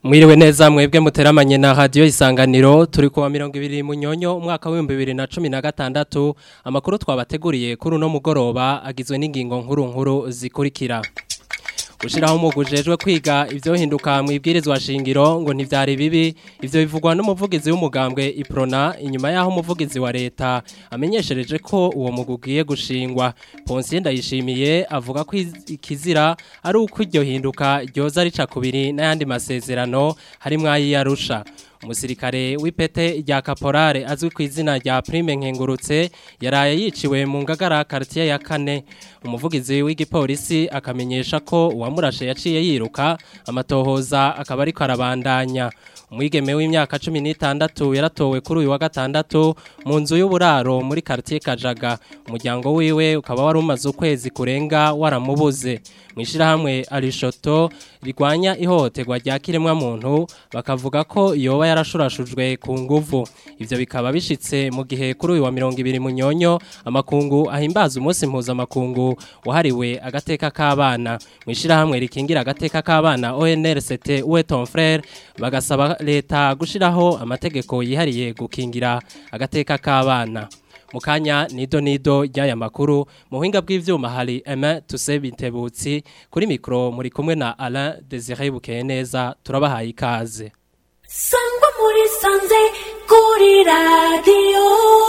Mwiriwe neza mwebwe muteramanye na radio isanganiro turi kuwa 200 munyonyo umwaka wa 2016 amakuru twabateguriye kuri uno mugoroba agizwe n'ingingo nkuru nkuru zikurikira Ushiraho umugujejwe kwiga ivyo hinduka mu ibwirizwa shingiro ngo ntivyari bibi ivyo bivugwa n'umuvugizi w'umugambwe Iprona inyuma yaho umuvugizi wa leta amenyeshereje ko uwo mugugiye gushingwa Ponsiye ndayishimiye avuga ko ikizira ari uko iryo hinduka ryoza rica kubiri n'ayandi masezerano harimwo ayiyarusha umusirikare w'ipete rya kaporare azwi ku izina rya prime nkengurutse yaraye yiciwe mu ngagara quartier ya kane umuvugizi w'igipolisi akamenyesha ko uwamurashe yaciye yiruka amatohoza akaba ariko arabandanya umwigeme w'imyaka 16 yaratowe kuri uyu wa gatandatu mu nzu y'uburaro muri quartier Kajaga umuryango wiwe ukaba wari umaze ukwezi kurenga waramubuze mwishirahamwe Arishoto rigwanya ihohoterwa rya kiremwa muntu bakavuga ko yoba yarashurashujwe ku nguvu ivyo bikaba bishitse mu gihe kuri uyu wa 200 munyonyo amakungu ahimbaza umunsi mpuza makungu wahariwe agateka k'abana mwishirahamwe rikingira agateka k'abana ONRCT uwe ton frère bagasaba leta gushiraho amategeko yihariye gukingira agateka k'abana mukanya nido nido ry'aya makuru mu buhinga bw'ivyuma hari Emma Tusebintebutsi kuri mikro muri kumwe na Alain Désiré Bukeneza turabahaye ikaze Sangwa muri sanze kuri radio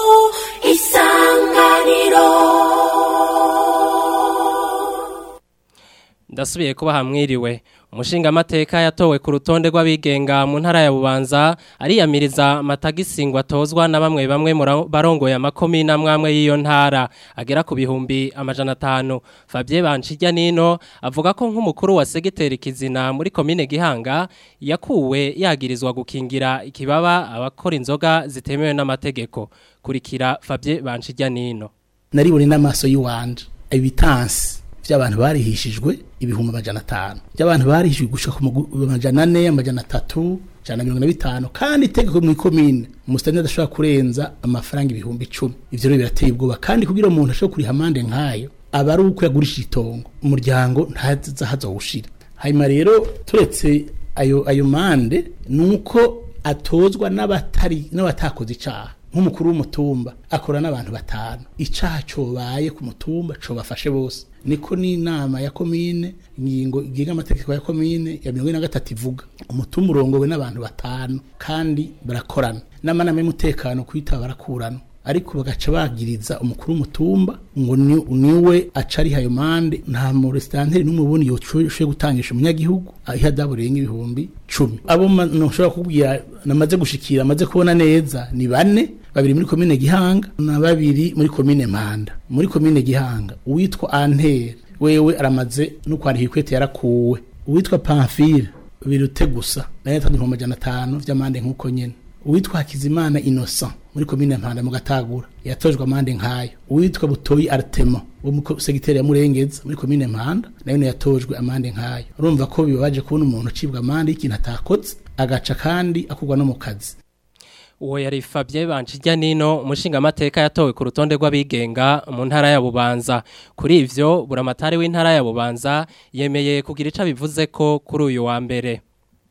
isanganiro Ndasubiye kuba hamwiriwe umushinga amateka yatowe ku rutonde rw'abigenga mu ntara ya Bubanza ariyamiriza amatagisingwa atozwa na bamwe bamwe barongoye amakomi namwamwe y'iyo ntara agera ku bihumbi amajana atanu Fabien Banchijya nino avuga ko nk'umukuru wa segiteri kizina muri komine Gihanga yakuwe yagirizwa gukingira ikibaba abakora inzoga zitemewe n'amategeko kurikira Fabien Banchijya nino naribone n'amaso y'uwanje ibitansi by'abantu barihishijwe ibihumbi amajana atanu by'abantu barihishijwe gushika ku amajana ane amajana atatu ijana mirongo na bitanu kandi itegeko mu ikomine umusitani adashobora kurenza amafaranga ibihumbi icumi ivyo rero birateye ubwoba kandi kugira umuntu ashobore kuriha amande nk'ayo aba ari uko yagurishije itongo umuryango ntaza hazowushira hanyuma rero turetse ayo ayo mande nuko atozwa n'abatari n'abatakoze icaha nk'umukuru w'umutumba akora n'abantu batanu icaha cobaye ku mutumba cobafashe bose niko n'inama ya komine ingingo igenga amategeko ya komine ya mirongo ine na gatatu ivuga umutumba urongowe n'abantu batanu kandi barakorana n'amanama y'umutekano kwita barakurana ariko bagaca bagiriza umukuru w'umutumba ngo niwe aca ari hayo mande nta muresitanteri n'umwe ubundi yoshoboye gutangisha umunyagihugu ihadabu rirenga ibihumbi cumi abo ntushobora kubwira namaze gushikira amaze kubona neza ni bane babiri muri komine gihanga na babiri muri komine mpanda muri komine gihanga uwitwa antere wewe aramaze no kwandika ikwete yarakuwe uwitwa pamfile birute gusa nayo yatanze ibihumbi amajana atanu vy'amande nk'uko nyene uwitwa hakizimana innocent muri komine mpanda mu gatagura yatojwe amande nk'ayo uwitwa butoyi artemo wo mu segiteri ya murengeza muri komine mpanda nayo yatojwe amande nk'ayo urumva ko bibabaje kubona umuntu ucibwa amande y'ikintu atakoze agaca kandi akugwa no mu kazi uwo yari Fabien Banchijya nino umushinga amateka yatowe ku rutonde rw'abigenga mu ntara ya Bubanza kuri ivyo buramatari w'intara ya Bubanza yemeye kugira ica bivuze ko kuri uyu wa mbere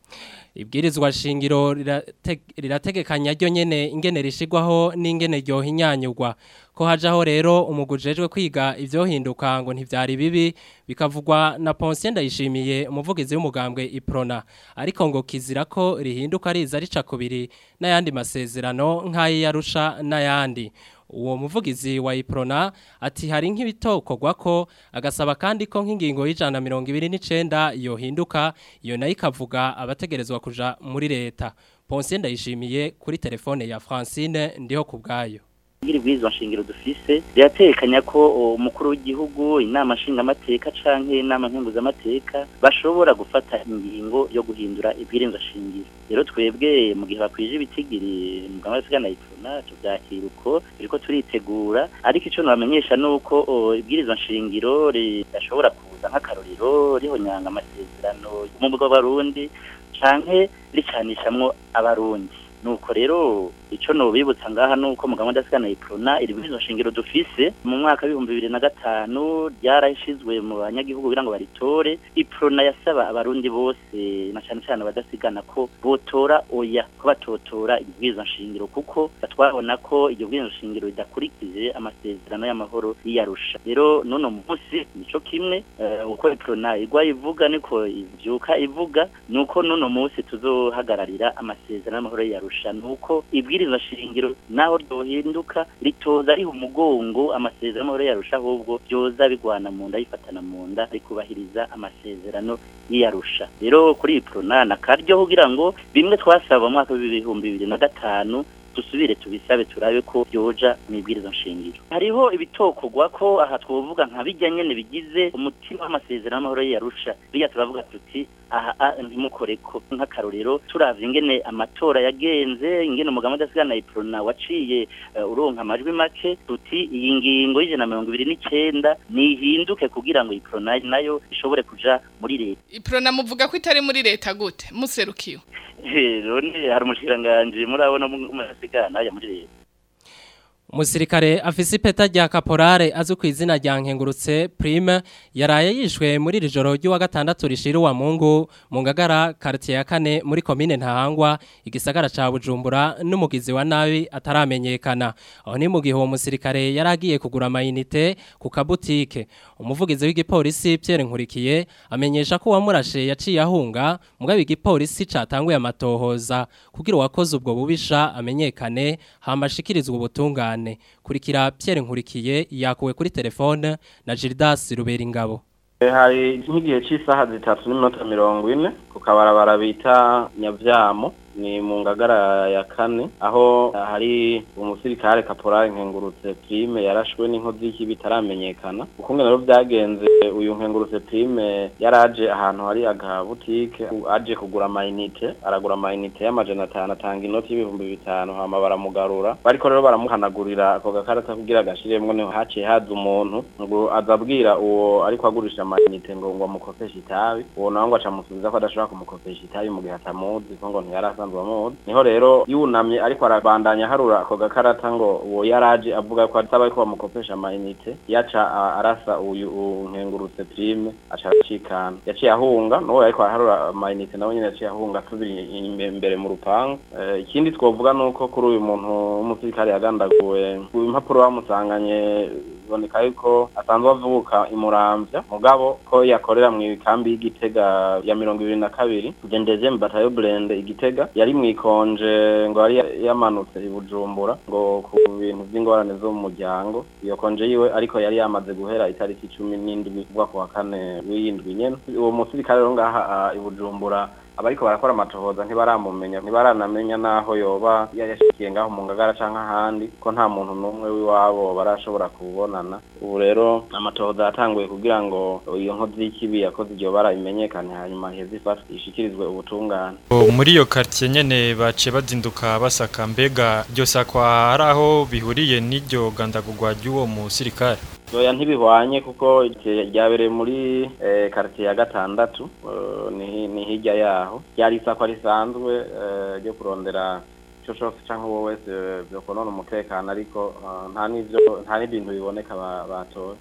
ibwirizwa shingiro rirategekanya ryo nyene ingene rishigwaho n'ingene ryo hinyanyurwa ko hajaho rero umugujejwe kwiga ivyo hinduka ngo ntivyari bibi bikavugwa na Ponsier ndayishimiye umuvugizi w'umugambwe Iprona ariko ngo kizira ko rihinduka riza rica kubiri n'ayandi masezerano nk'ayi yarusha n'ayandi uwo muvugizi wa Iprona ati hari nk'ibitokorwa ko agasaba kandi ko nk'ingingo y'ijana mirongo ibiri n'icenda yohinduka iyo nayo ikavuga abategerezwa kuja muri leta Ponsier ndayishimiye kuri telefone ya Francine ndiho kubgayo ngiri bwizwa nshingiro dufise riratekanya ko umukuru w'igihugu inama nshingamateka canke inama nkenguzamateka bashobora gufata ingingo yo guhindura ibwirizwa shingiro rero twebwe mu gihe bakwije ibitigiri muganga w'isiga na ipfuna tuvyakira uko turiko turitegura ariko ico nabamenyesha nuko ibwirizwa nshingiro ridashobora kuza nk'akarorero rihonyanga amasezerano y'umugwa w'abarundi canke ricanishamwo abarundi nuko rero ico no bibutsa ngaha nuko mu gahunda sikana iprona iri bizo shingiro dufise mu mwaka w'ibihumbi bibiri na gatanu ryarashizwe mu banyagihugu kugira ngo baritore iprona yasaba abarundi bose na cane cane abadasigana ko botora oya ko batotora ibwirizwa nshingiro kuko twabona ko iryo bwirizwa nshingiro ridakurikije amasezerano y'amahoro yiyarusha rero nono munsi nico kimwe uh, uko iprona igwa ivuga niko ivyuka ivuga nuko nono munsi tuzohagararira amasezerano y'amahoro yiyarusha nuko ibwirizwa shingiro naho ryohinduka ritoza riha umugongo amasezerano y'amahoro yiyarusha ahubwo byoza bigwana mu nda yifatana mu nda rikubahiriza amasezerano yiyarusha rero kuri iprona nakaryo kugira ngo bimwe twasaba mu mwaka w'ibihumbi bibiri na gatanu dusubire tubisabe turabe ko byoja mu ibwirizo nshingiro hariho ibitokorwa ko aha twovuga nka bijya nyene bigize umutima w'amasezerano y'amahoro yarusha bijya turavuga tuti aha ntimukore ko nk'akarorero turavye ingene amatora yagenze ingene umugabo udasigana iprona waciye uh, uronka amajwi make tuti iyi ngingo y'ijana na mirongo ibiri n'icenda nihinduke kugira ngo iprona nayo ishobore kuja muri leta iprona muvuga ko itari muri leta gute muserukiwe none hari umushikiranganji murabona mudasigana ya muri leta Umusirikare afise ipeta rya kaporare azwi ku izina rya nkengurutse Prime yaraye yishwe muri iri joro ry'uwa gatandatu rishira wa Mungu mu ngagara quartier ya kane muri commune Ntahangwa igisagara ca Bujumbura n'umugizi wa nabi ataramenyekana aho ni mu gihe uwo musirikare yaragiye kugura amayinite ku kabutike umuvugizi w'igipolisi Pierre Nkurikiye amenyesha ko uwamurashe yaciye ahunga mugabe igipolisi catanguye amatohoza kugira uwakoze ubwo bubisha amenyekane hamashikirizwa ubutungane kurikira Pierre Nkurikiye yakuwe kuri telefone na Gildas Ruberingabo hari nk'igihe cy'isaha zitatu n'iminota mirongo ine ku kabarabara bita nyabyamo ni mu ngagara ya kane aho hari umusirikare kaporari nkengurutse prime yarashwe n'inkozi y'ikibi bitaramenyekana ukunge rero byagenze uyu nkengurutse prime yaraje ahantu hari agabutike aje kugura amayinite aragura amayinite y'amajana atanu atanga inoti y'ibihumbi bitanu hama baramugarura bariko rero baramuhanagurira ako gakarata kugira agashiremwo niho haciye haza umuntu ngo azabwira uwo ariko agurisha amayinite ngo ngo amukopeshe itabi uwo nawe ngo acamusubiza ko adashobora kumukopesha itabi mu gihe atamuzi ko ngo ntiyarasa niho rero yunamye ariko arabandanya harura ako gakarata ngo uwo yaraje avuga ko ataba ko bamukopesha amayinite yaca arasa uyu nkengurutse prime aca acikana yaciye ahunga n'uwo ariko araharura amayinite nawe nyine yaciye ahunga asubira imbere mu rupangu ikindi twovuga ni uko kuri uyu muntu w'umusirikare yagandaguwe impapuro bamusanganye biboneka yuko asanzwe avuka imuramvya mugabo ko yakorera mu ikambi y'igitega ya mirongo ibiri na kabiri gendeze mu batayo blende igitega yari mwikonje ngo yari yamanutse i Bujumbura ngo ku bintu by'ingorane zo mu muryango iyo konje yiwe ariko yari yamaze guhera itariki 17 kuva ku wa kane w'indwi nyene uwo musirikare rero ngaha i Bujumbura abariko barakora amatohoza ntibaramumenya ntibaranamenya naho yoba yashikiye ngaho mu ngagara canke ahandi ko nta muntu n'umwe w'iwabo barashobora kubonana ubu rero amatohoza yatanguye kugira ngo iyo nkozi y'ikibi yakoze iryo bara imenyekane hanyuma iheze ifatwe ishikirizwe ubutungane muri iyo quartier nyene baciye bazinduka basaka mbega iryo sakwa hari aho bihuriye n'iryo gandagurwa ry'uwo musirikare Oya ntibihwanye kuko ryabereye muri quartier ya gatandatu ni hirya yaho ryari isakwa risanzwe ryo kurondera ico cose canke uwo wese vyokonona umutekano ariko nta n'ivyo nta n'ibintu biboneka batoye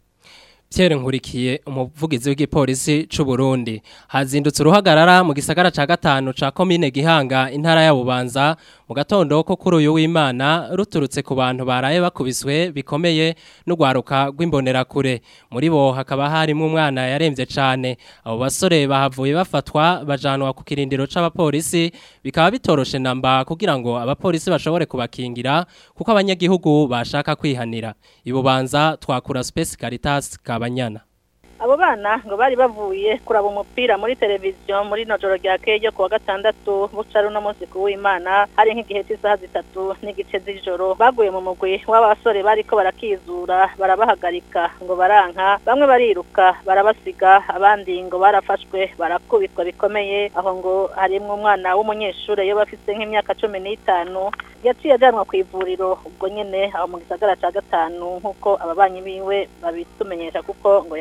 Pierre Nkurikiye umuvugizi w'igipolisi c'u Burundi hazindutse uruhagarara mu gisagara ca gatanu ca commune Gihanga intara ya Bubanza mu gatondo ko kuri uyu w'Imana ruturutse ku bantu baraye bakubiswe bikomeye n'ugwaruka rw'imbonera kure muri bo hakaba harimo umwana yaremvye cane abo basore bahavuye bafatwa bajanwa ku kirindiro c'abapolisi bikaba bitoroshe namba kugira ngo abapolisi bashobore kubakingira kuko abanyagihugu bashaka kwihanira ibubanza twakura Space Caritas kabanyana abo bana ngo bari bavuye kuraba umupira muri televiziyo muri no joro rya kejo kuwa gatandatu buca runo munsi ku w'imana hari nk'igihe cy'isaha zitatu n'igice z'ijoro baguye mu mugwi w'abasore bariko barakizura barabahagarika ngo baranka bamwe bariruka barabasiga abandi ngo barafashwe barakubitwa bikomeye aho ngo harimwo umwana w'umunyeshure yo bafise nk'imyaka cumi n'itanu yaciye ajanwa ku ivuriro ubwo nyene aho mu gisagara ca gatanu nk'uko ababanyi biwe babitumenyesha kuko ngo yari aremvye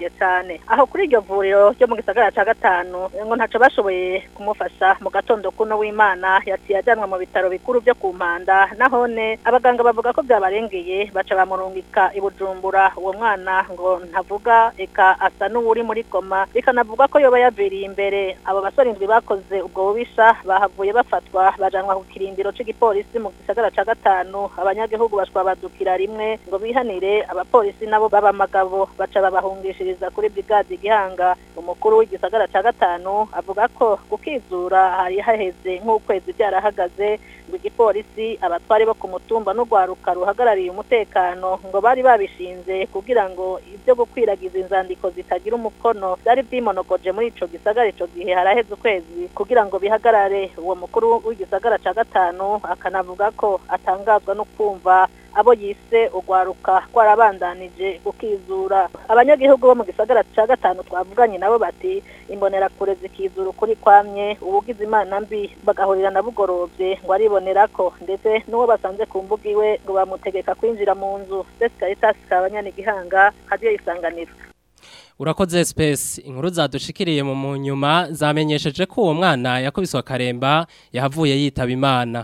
yararembye cyane aho kuri iryo vuriro ryo mu gisagara ca gatanu ngo ntaco bashoboye kumufasha mu gatondo kuno w'imana yaciye ajanwa mu bitaro bikuru byo ku mpanda nahone abaganga bavuga ko byabarengeye baca bamurungika i bujumbura uwo mwana ngo ntavuga eka asa n'uwuri muri koma bikanavuga ko yoba yaviriye imbere abo basore indwi bakoze ubwo bubisha bahavuye bafatwa bajanwa ku kirindiro c'igipolisi mu gisagara ca gatanu abanyagihugu bashwabadukira rimwe ngo bihanire abapolisi nabo b'abamagabo baca babahungishiriza kuri brigade gihanga umukuru w'igisagara ca gatanu avuga ko gukizura hari haheze nk'ukwezi byarahagaze ngo igipolisi abatwari bo ku mutumba n'urwaruka ruhagarariye umutekano ngo bari babishinze kugira ngo ibyo gukwiragiza inzandiko zitagira umukono byari byimonogoje muri ico gisagara ico gihe haraheze ukwezi kugira ngo bihagarare uwo mukuru w'igisagara ca gatanu akanavuga ko atangazwa no kumva abo yise urwaruka rwarabandanije gukizura abanyagihugu bo mu gisagara ca gatanu twavuganye nabo bati imbonerakure zikizura ukuri kwamye uwugize imana mbi bagahurira na bugorovye ngo aribonera ko ndetse n'uwo basanze ku mbuga iwe ngo bamutegeka kwinjira mu nzu Space Caritas kabanyana igihanga hadiyo isanganiro Urakoze space inkuru zadushikiriye mu munyuma zamenyesheje ko uwo mwana yakubiswe akaremba yahavuye yitaba imana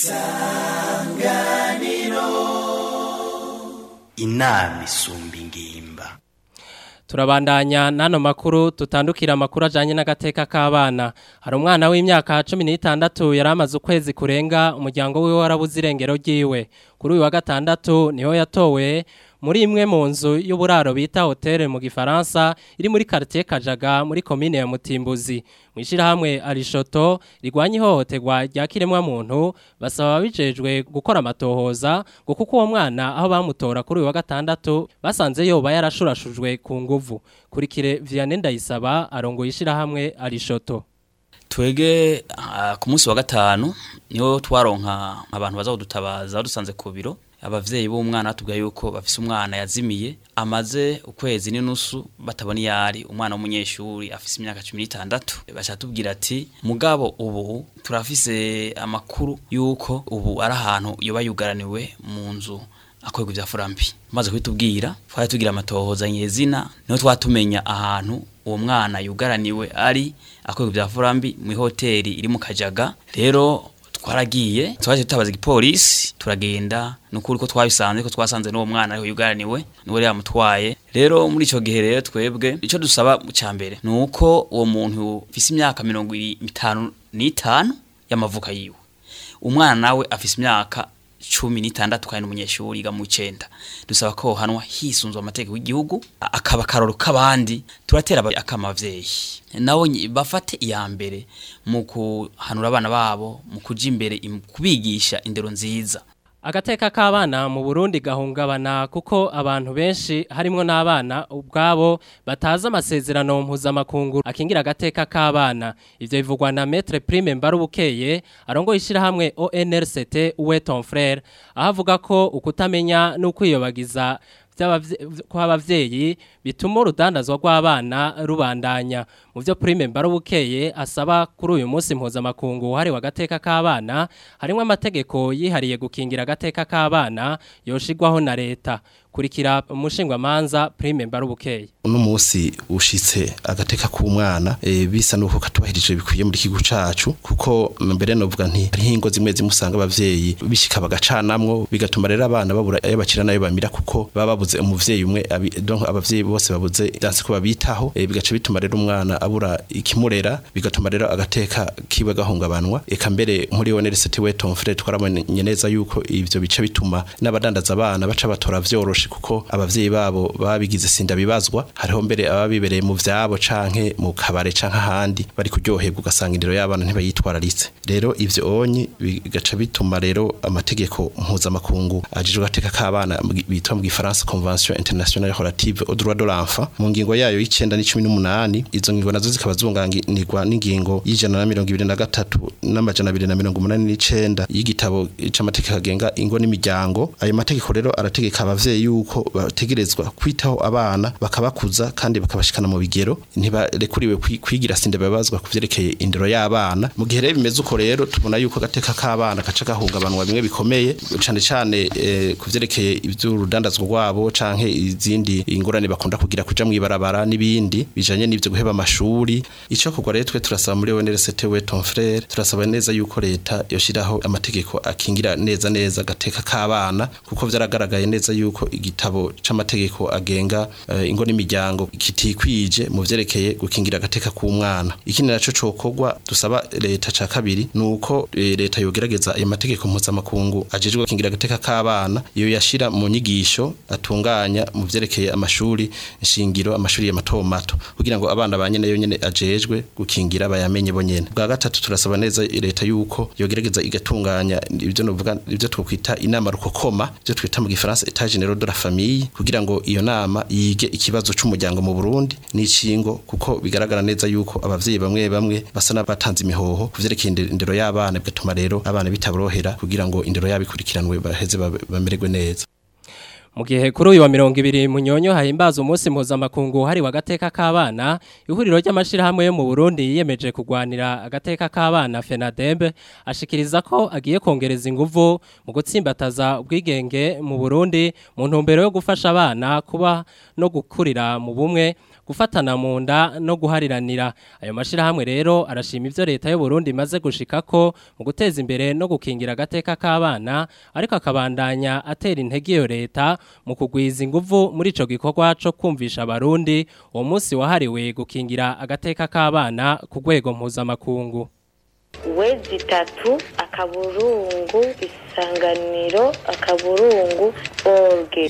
inama isumba ingimba Turabandanya nano makuru tutandukira amakuru ajanye n'agateka k'abana. Hari umwana w'imyaka 16 yaramaze ukwezi kurenga umuryango wiwe warabuze irengero ryiwe. Kuri uyu wa gatandatu niho yatowe muri imwe mu nzu y'uburaro bita hotel mu gifaransa iri muri quartier Kajaga muri commune ya Mutimbuzi. Mwishira hamwe Arishoto rigwanye ihohoterwa rya kiremwa muntu basaba bijejwe gukora amatohoza ngo kuko uwo mwana aho bamutora kuri uyu wa gatandatu basanze yoba yarashurashujwe ku nguvu. Kurikire Vianney Ndayisaba arongo yishira hamwe Arishoto. twege ah, ku munsi wa gatanu niho twaronka abantu baza kudutabaza dusanze ku biro abavyeyi b'umwana batubwira yuko bafise umwana yazimiye amaze ukwezi n'inusu batabona iyari umwana w'umunyeshuri afise imyaka cumi n'itandatu baca tubwira ati mugabo ubu turafise amakuru yuko ubu ari ahantu yoba yugaraniwe mu nzu akorerwa ivya furambi maze kubitubwira twari tugira amatohoza nyezina niho twatumenya ahantu uwo mwana yugaraniwe ari akorerwa ivya furambi mu hoteli iri mu kajaga rero twaragiye twaje tutabaza igipolisi turagenda nukuri ko twabisanze ko twasanze n'uwo mwana ariho yugaraniwe niwe yamutwaye rero muri ico gihe rero twebwe ico dusaba ca mbere ni uko uwo muntu ufise imyaka mirongo itanu n'itanu y'amavuka yiwe umwana nawe afise imyaka cumi n'itandatu kandi n'umunyeshuri yiga mu icenda dusaba ko hanwa hisunzwe amategeko y'igihugu akaba akaroro k'abandi turatera akama abavyeyi nabo nyi- bafate iya mbere mu kuhanura abana babo mu kuja imbere im- kubigisha indero nziza Agateka k'abana mu Burundi gahungabana kuko abantu benshi harimwo n'abana ubwabo bataza amasezerano mpuzamakungu akingira agateka k'abana ivyo bivugwa na Maître Prime Mbarubukeye arongo ishira hamwe ONRCT uwe ton frère ahavuga ko ukutamenya n'ukwiyobagiza kw'abavyeyi bituma urudandazwa rw'abana rubandanya mu byo Prime Mbarubukeye asaba kuri uyu munsi mpuzamakungu hari wagateka k'abana harimo amategeko yihariye gukingira agateka k'abana yoshigwaho na leta kurikira umushingwamanza Prime Mbarubukeye uno munsi ushitse agateka k'umwana e, bisa nuko katubahirije bikwiye muri kigo cacu kuko mbere novuga nti hari hingo zimwe zimusanga abavyeyi bishika bagacanamwo bigatuma rero abana babura ayo bakira nayo bamira kuko baba babuze umuvyeyi umwe abi- donc abavyeyi bose babuze danse ko babitaho e, bigaca bituma rero umwana abura ikimurera bigatuma rero agateka kiwe gahungabanwa eka mbere muri ONRCT we ton frère twaramenye neza yuko ivyo bica bituma n'abadandaza abana baca batora vyoroshe kuko abavyeyi babo babigize sinda bibazwa hariho mbere ababibereye mu vyabo canke mu kabare canke ahandi bari kuryoherwa ugasanga indero y'abana ntibayitwararitse rero ivyo onyi bigaca bituma rero amategeko mpuzamakungu ajejwe agateka k'abana mu gi- bitwa mu gifaransa convention internationale relative au droit de l'enfant mu ngingo yayo y'icenda n'icumi n'umunani izo ngingo nazo zikaba zunganirwa n'ingingo y'ijana na mirongo ibiri na gatatu n'amajana abiri na mirongo umunani n'icenda y'igitabo c'amategeko agenga ingo n'imiryango ayo mategeko rero arategeka abavyeyi yuko bategerezwa kwitaho abana bakabakuza kandi bakabashikana mu bigero ntibarekuriwe kwi- kwigira sinde babazwa kuvyerekeye indero y'abana mu gihe rero bimeze uko rero tubona yuko agateka k'abana gaca gahungabanwa bimwe bikomeye cane cane eh, kuvyerekeye ivy'urudandazwa rwabo canke izindi ingorane bakunda kugira kuja mw'ibarabara n'ibindi bijanye n'ivyo guheba amashuri ico kugwa rero twe turasaba muri ONRCT we ton frère turasaba neza yuko leta yoshiraho amategeko akingira neza neza agateka k'abana kuko vyaragaragaye neza yuko igitabo c'amategeko agenga eh, ingo n'imiryango kitikwije mu vyerekeye gukingira agateka k'umwana ikindi naco cokorwa dusaba leta ca kabiri nuko eh, leta yogerageza ayo mategeko mpuzamakungu ajejwe gukingira agateka k'abana iyo yashira mu nyigisho atunganya mu vyerekeye amashuri nshingiro amashuri ya mato mato kugira ngo abana banye nayo nyene ajejwe gukingira bayamenye bonyene bwa gatatu turasaba neza leta yuko yogerageza igatunganya ibyo novuga ibyo twokwita inama rukokoma ibyo twita mu gifaransa etat général de la famille kugira ngo iyo nama yige ikibazo c'umuryango mu Burundi n'icingo kuko bigaragara neza yuko abavyeyi bamwe bamwe basa n'abatanze imihoho kuvyerekeye inde- indero y'abana bigatuma rero abana bitaborohera kugira ngo indero yabo ikurikiranwe baheze babe- bamererwe neza Mu gihe kuri uyu wa mirongo ibiri munyonyo hahimbaza umunsi mpuzamakungu hari wa gateka k'abana ihuriro ry'amashirahamwe yo mu Burundi yiyemeje kugwanira agateka k'abana FENADEB ashikiriza ko agiye kongereza inguvu mu gutsimbataza ubwigenge mu Burundi mu ntumbero yo gufasha abana kuba no gukurira mu bumwe gufatana mu nda no guhariranira ayo mashirahamwe rero arashima ivyo leta y'u Burundi imaze gushikako mu guteza imbere no gukingira agateka k'abana ariko akabandanya atera intege iyo leta mu kugwiza inguvu muri ico gikorwa co kumvisha abarundi uwo munsi wahariwe gukingira agateka k'abana ku rwego mpuzamakungu wezi itatu akaburungu isanganiro akaburungu orge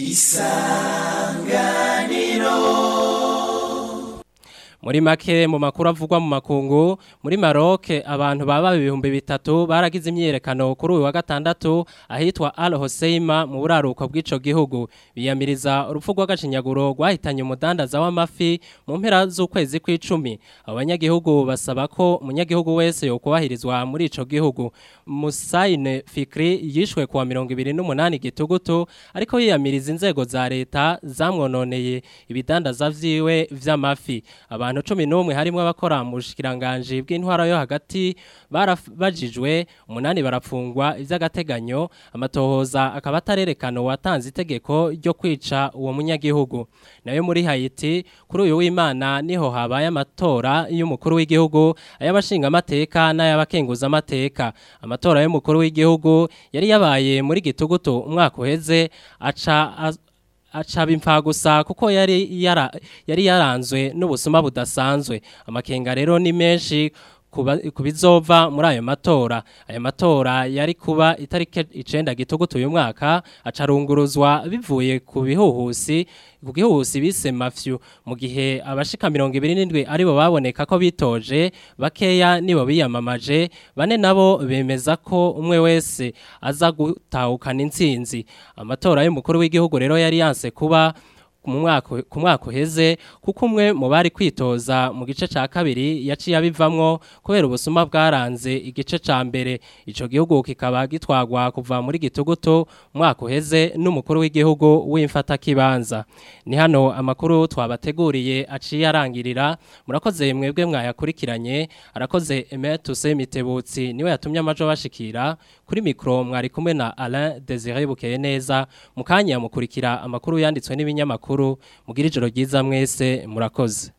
Muri make mu makuru avugwa mu makungu muri Maroc abantu baba ibihumbi bitatu baragize imyerekano kuri uyu wa gatandatu ahitwa Al Hoceima mu buraruko bw'ico gihugu biyamiriza urupfu rw'agacinyaguro rwahitanye umudandaza w'amafi mu mpera z'ukwezi kw'icumi abanyagihugu basaba ko umunyagihugu wese yokubahirizwa muri ico gihugu Musaine Fikri yishwe kuwa 28 gitugutu ariko yiyamiriza inzego za leta zamwononeye ibidandaza vyiwe vy'amafi abantu 11 harimo abakora mu bushikiranganje bw'intwara yo hagati barabajijwe umunani barapfungwa ivy'agateganyo amatohoza akaba atarerekana watanze itegeko ryo kwica uwo munyagihugu nayo muri Haiti kuri uyu w'Imana niho habaye amatora y'umukuru w'igihugu ay'abashinga amateka n'ay'abakenguza amateka amatora y'umukuru w'igihugu yari yabaye muri gitugutu umwaka uheze aca az- acaba imfa gusa kuko yari yara, yari yaranzwe n'ubusuma budasanzwe amakenga rero ni menshi kuba- kubizova muri ayo matora ayo matora yari kuba itariki icenda gitugutu uyu mwaka acarunguruzwa bivuye ku bihuhusi ku gihuhusi bise mafyu mu gihe abashika 27 aribo baboneka ko bitoje bakeya nibo biyamamaje bane nabo bemeza ko umwe wese aza gutahukana intsinzi amatora y'umukuru w'igihugu rero yari yanse kuba mu mwaka ku mwaka uheze kuko umwe mu bari kwitoza mu gice ca kabiri yaciye abivamwo kubera ubusuma bwaranze igice ca mbere ico gihugu kikaba gitwagwa kuva muri gitugutu umwaka uheze n'umukuru w'igihugu w'imfata kibanza ni hano amakuru twabateguriye aciye arangirira murakoze mwebwe mwayakurikiranye arakoze Emetuse Mitebutsi niwe yatumye amajo bashikira kuri mikro mwari kumwe na Alain Désiré Bukeye neza mukanya mukurikira amakuru yanditswe n'ibinyamakuru mugira ijoro ryiza mwese murakoze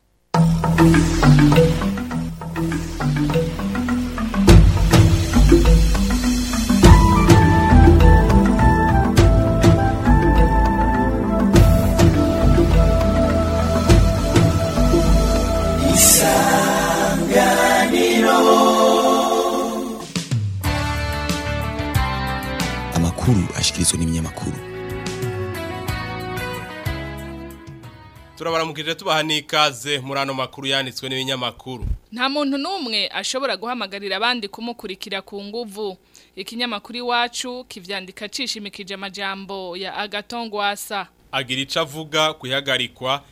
amakuru ashikirizwa n'ibinyamakuru turabaramukije tubaha n'ikaze muri ano makuru yanditswe n'ibinyamakuru nta muntu n'umwe ashobora guhamagarira abandi kumukurikira ku nguvu ikinyamakuru iwacu kivyandika cishimikije amajambo ya agatongwasa agira icyo avuga ku ihagarikwa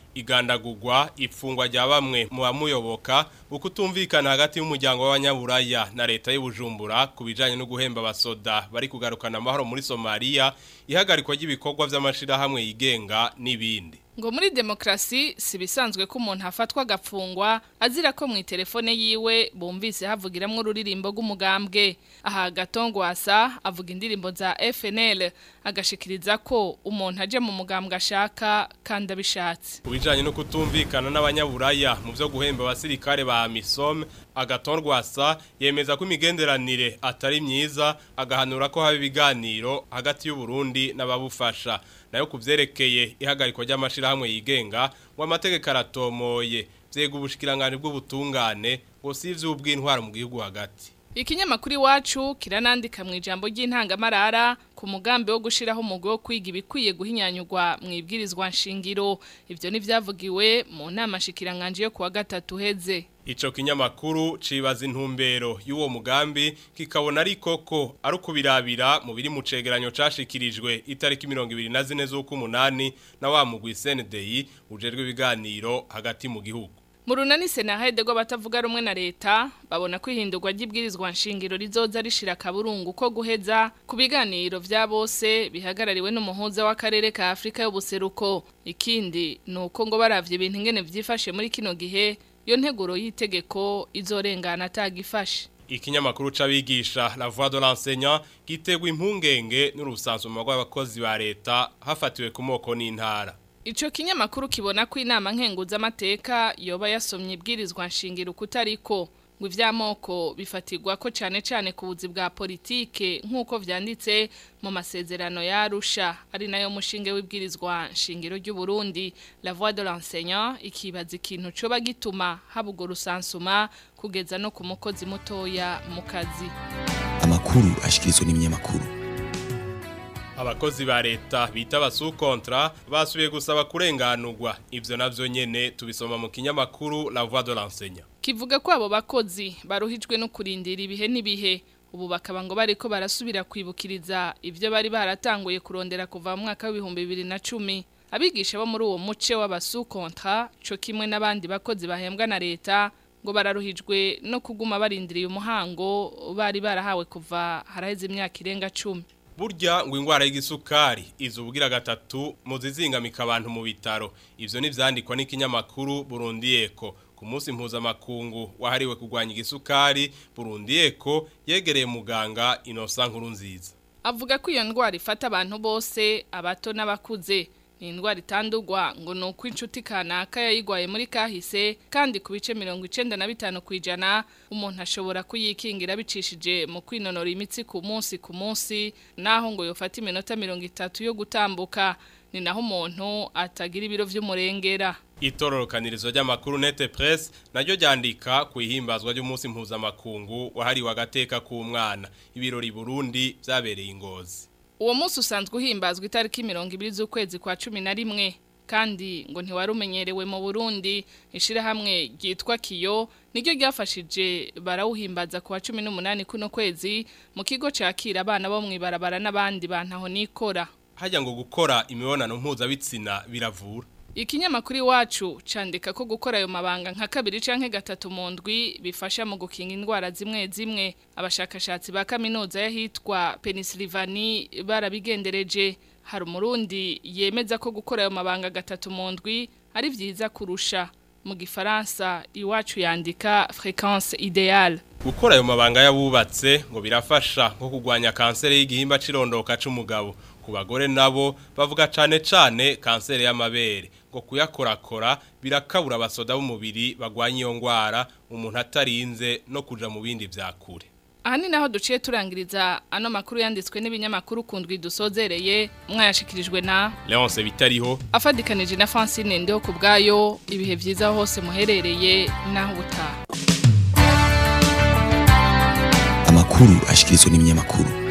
igandagurwa ifungwa rya bamwe mu bamuyoboka ukutumvikana hagati y'umuryango w'abanyaburaya na leta y'ubujumbura ku bijanye no guhemba abasoda bari kugarukana amahoro muri Somalia ihagarikwa ry'ibikorwa vy'amashirahamwe yigenga n'ibindi ngo muri demokrasi si bisanzwe ko umuntu afatwa agafungwa azira ko mu telefone yiwe bumvise havugiramwo ururirimbo rw'umugambwe aha gatongwasa avuga indirimbo za FNL agashikiriza ko umuntu aje mu mugambwe ashaka kandi abishatse kubijanye no kutumvikana n'abanyaburaya mu byo guhemba abasirikare ba Misom agatorwasa yemeza ko imigenderanire atari myiza agahanura ko haba ibiganiro hagati y'u Burundi n'ababufasha nayo kuvyerekeye ihagarikwa ry'amashirahamwe yigenga ngo amategeko aratomoye vyega ubushikiranganje bw'ubutungane ngo si ivy'ubw'intwaro mu gihugu hagati Ikinyamakuru iwacu kiranandika mu ijambo ry'intangamarara ku mugambi wo gushiraho umugwi wo kwiga ibikwiye guhinyanyurwa mu ibwirizwa nshingiro ivyo nivyavugiwe mu nama shikiranganje yo kuwa gatatu heze Ico kinyamakuru cibaza intumbero y'uwo mugambi kikabona ari koko ari ukubirabira mu biri mu cegeranyo cashikirijwe itariki 24 z'ukumunani na wa mugwi CNDI ujejwe ibiganiro hagati mu gihugu mu runani senahede rwo batavuga rumwe na leta babona ko ihindurwa ry'ibwirizwa nshingiro rizoza rishira akaburungu ko guheza ku biganiro vya bose bihagarariwe n'umuhuza w'akarere ka Afrika y'ubuseruko ikindi nuko ngo baravye ibintu ingene vyifashe muri kino gihe yo nteguro y'itegeko izorengana atagifashe ikinyamakuru c'abigisha la voix de l'enseignant gitegwa impungenge n'urusansuma rw'abakozi ba leta hafatiwe ku moko n'intara Ico kinyamakuru kibona ko inama nkenguza amateka yoba yasomye ibwirizwa nshingiro kutariko ngo ivy'amoko bifatirwa ko cane cane ku buzi bwa politike nk'uko vyanditse mu masezerano ya Arusha ari nayo mushinge w'ibwirizwa nshingiro ry'u Burundi la voix de l'enseignant ikibaza ikintu coba gituma habugo rusansuma kugeza no ku mukozi mutoya mu kazi amakuru ashikirizwa n'ibinyamakuru abakozi ba leta bita abasukontra basubiye gusaba kurenganurwa ivyo navyo nyene tubisoma mu kinyamakuru la voix de l'enseignant kivuga ko abo bakozi baruhijwe no kurindira ibihe n'ibihe ubu bakaba ngo bariko barasubira kwibukiriza ivyo bari baratanguye kurondera kuva mu mwaka w'ibihumbi bibiri na cumi abigisha bo muri uwo muce w'abasukontra co kimwe n'abandi bakozi bahembwa na leta ngo bararuhijwe no kuguma barindiriye umuhango bari barahawe kuva haraheze imyaka irenga cumi burya ngo ingwara y'igisukari izubugira gatatu mu zizingamika abantu mu bitaro ivyo nivyandikwa n'ikinyamakuru Burundi Eko ku munsi mpuzamakungu wahariwe kurwanya igisukari Burundi Eko yegereye muganga Innocent Nkurunziza avuga ko iyo ndwara ifata abantu bose abato n'abakuze ni indwara itandurwa ngo ni uko inshuti kanaka yayigwaye muri kahise kandi ku bice mirongo icenda na bitanu ku ijana umuntu ashobora kuyikingira bicishije mu kwinonora imitsi ku munsi ku munsi naho ngo yofata iminota mirongo itatu yo gutambuka ni naho umuntu atagira ibiro vy'umurengera itororokanirizo ry'amakuru nete press naryo ryandika ku ihimbazwa ry'umunsi mpuzamakungu wahariwe agateka k'umwana ibirori Burundi vyabereye ingozi uwo munsi usanzwe uhimbazwa itariki mirongo ibiri z'ukwezi kwa cumi na rimwe kandi ngo ntiwari umenyerewe mu burundi ishyirahamwe ryitwa kiyo niryo ryafashije barawuhimbaza ku wa cumi n'umunani kuno kwezi mu kigo cyakira abana bo mu ibarabara n'abandi bantu aho nikora hajya ngo gukora imibonano mpuzabitsina biravura Ikinyamakuru iwacu candika ko gukora ayo mabanga nka kabiri canke gatatu mu ndwi bifasha mu gukinga indwara zimwe zimwe abashakashatsi ba kaminuza yahitwa Pennsylvania barabigendereje hari umurundi yemeza ko gukora ayo mabanga gatatu mu ndwi ari vyiza kurusha mu gifaransa iwacu yandika fréquence idéale gukora ayo mabanga yabubatse ngo birafasha nko kurwanya kanseri y'igihimba cirondoka c'umugabo ku bagore nabo bavuga cane cane kanseri y'amabere ngo kuyakorakora birakabura abasoda b'umubiri bagwanya iyo ngwara umuntu atarinze no kuja mu bindi vyakure aha ni naho duciye turangiriza ano makuru yanditswe n'ibinyamakuru kundwi dusozereye mwayashikirijwe na Leonce bitariho afadikanije na Francine ndeho ku bwayo ibihe vyiza hose muherereye naho ubutaha amakuru ashikirizwa n'ibinyamakuru